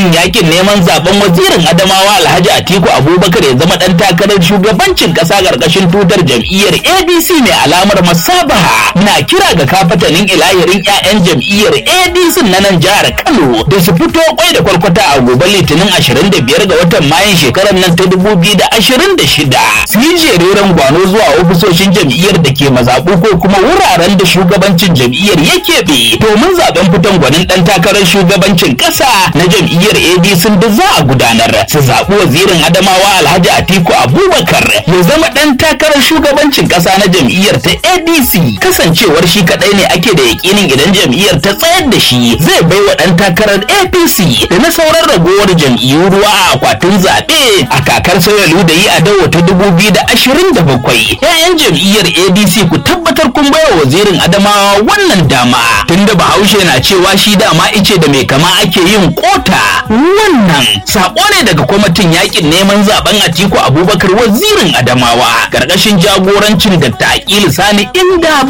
kwamitin yakin neman zaben wazirin Adamawa Alhaji Atiku Abubakar ya zama dan takarar shugabancin kasa karkashin tutar jam'iyyar ADC mai alamar masabaha na kira ga kafatanin ilahirin 'ya'yan jam'iyyar ADC na nan jihar Kano da su fito kwai da kwarkwata a gobe Litinin 25 ga watan Mayun shekarar nan ta 2026 su yi jereren gwano zuwa ofisoshin jam'iyyar da ke mazaɓu ko kuma wuraren da shugabancin jam'iyyar ya keɓe domin zaben fitan gwanin ɗan takarar shugabancin ƙasa na jam'iyyar ADC da za a gudanar su zaɓi wazirin Adamawa Alhaji Atiku Abubakar ya zama ɗan takarar shugabancin ƙasa na jam'iyyar ta ADC kasancewar shi kaɗai ne ake da yakinin idan jam'iyyar ta tsayar da shi zai bai wa ɗan takarar APC da na sauran ragowar jam'iyyu ruwa a akwatin zaɓe a kakar sauyalu da yi a dawo ta dubu biyu da ashirin da bakwai. 'Ya'yan jam'iyyar ADC ku tabbatar kun baiwa wazirin Adamawa wannan dama tunda Bahaushe na cewa shi dama ice da mai kama ake yin kota wannan sako ne daga kwamitin yakin neman zaben Atiku Abubakar wazirin Adamawa karkashin jagorancin Dr. Aqilu Sani inda